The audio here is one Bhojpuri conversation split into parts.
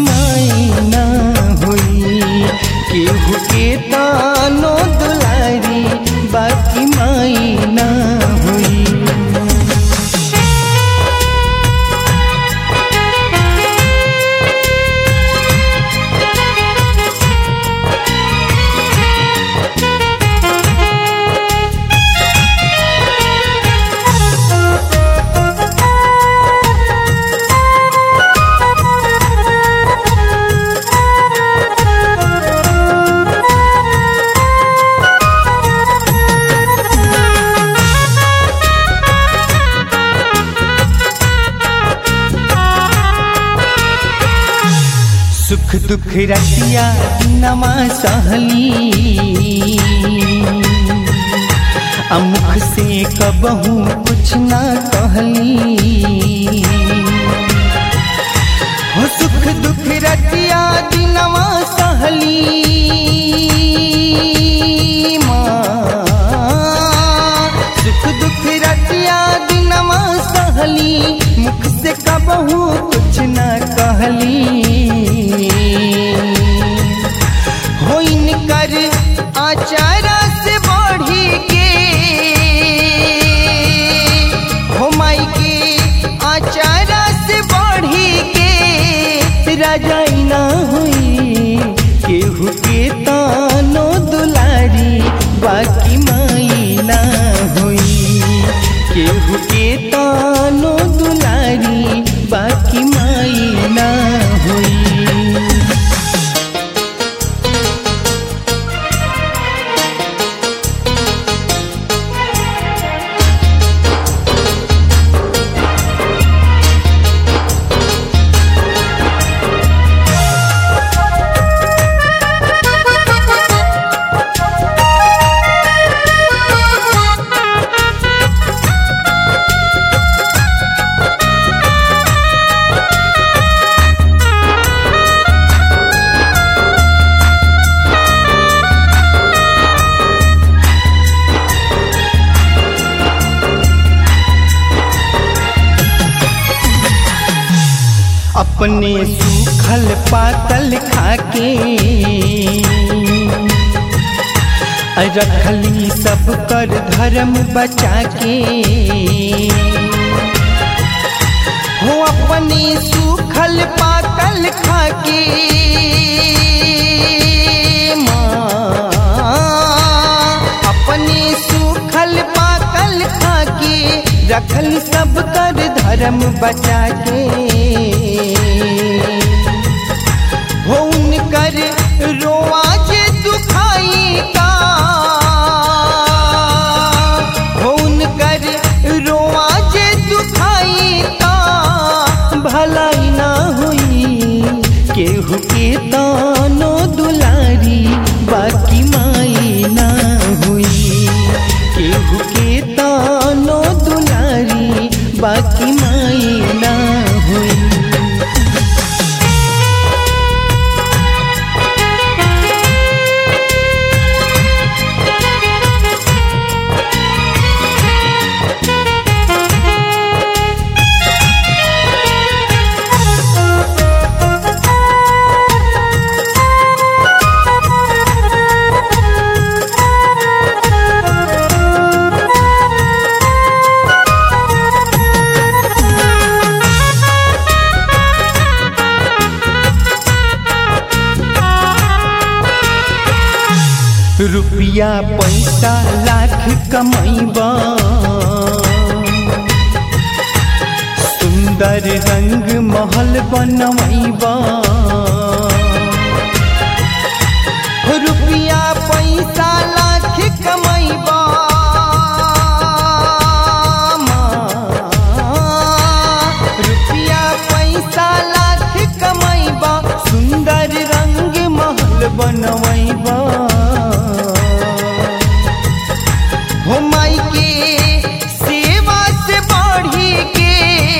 माई ना होई केहू के तानो दुलारी बाकी माई ना होई सुख दुख रतिया नमा सहली अमुख से कबहू कुछ ना कहली हो सुख दुख रतिया दिनवा सहली माँ सुख दुख रतिया दिनवा सहली मुख से कबहू कुछ न कहली हो इनकर आचारा से बढ़ी के हो माई के आचारा से बढ़ी के राजाई ना हुई केहू के तानो दुलारी बाकी माई ना हुई केहू के तानो दुलारी बाकी माई ना हुई अपने सूखल पातल खाके रखली सब कर धर्म बचा के हो अपने सूखल पातल खाके माँ अपने सूखल पाकल खाके रखल सब कर धर्म बचा के हो उनकर रोआज दुखाई का हो उनकर रोआज दुखाई का भलाई ना हुई केहू के तानो दुलारी बाकी माई ना हुई केहू के तानो दुलारी बाकी माई ना हुई रुपया पैसा लाख कमैबा सुंदर रंग महल बनैबा रुपया पैसा लाख कमैबा रुपया पैसा लाख कमैबा सुंदर रंग महल बनवैबा हो माई के सेवा से बढ़ी के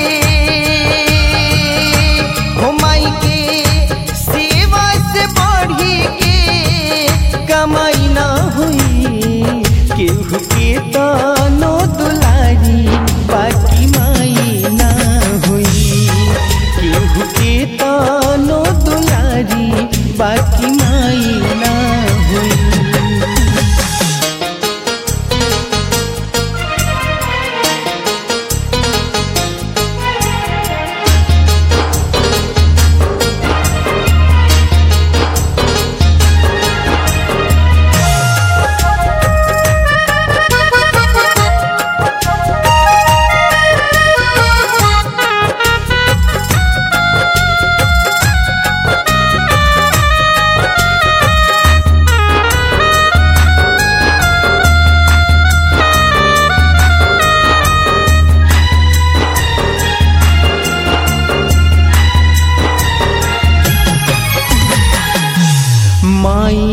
हो माई के सेवा से बढ़ी के कमाई ना हुई केहू के तानो दुलारी बाकी माई ना हुई केहू के तानो दुलारी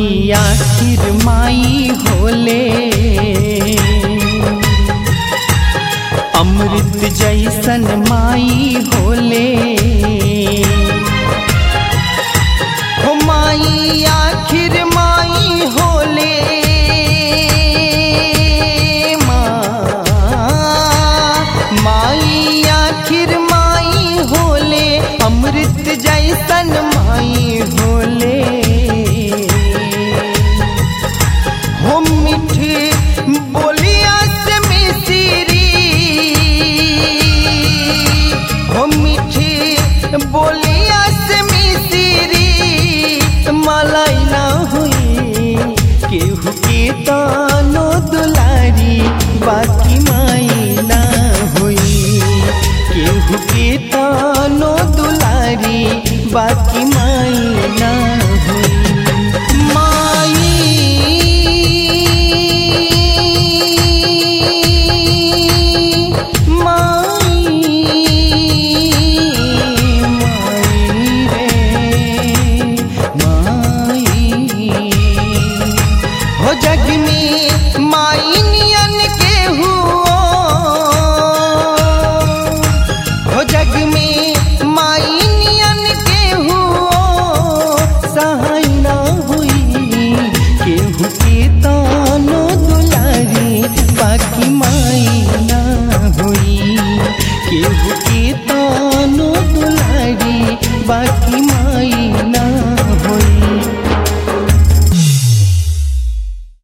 माई आखिर माई होले अमृत जैसन माई होले हो माई आखिर माई होले माँ माई आखिर माई होले अमृत जैसन माई होले हो मीठी बोलिया से मिश्री हो मीठी बोलिया से मिश्री मलाई ना हुई केहू के तानो दुलारी बाकी माई ना हुई केहू के तानो दुलारी बाकी माई ना हुई माई माई माई रे माई हो जग में माई नियन के हुओ हो जग में माई नियन के हुओ सहाय ना हुई केहू के तानो दुलारी बाकी माई ना हुई केहू के तानो दुलारी बाकी माई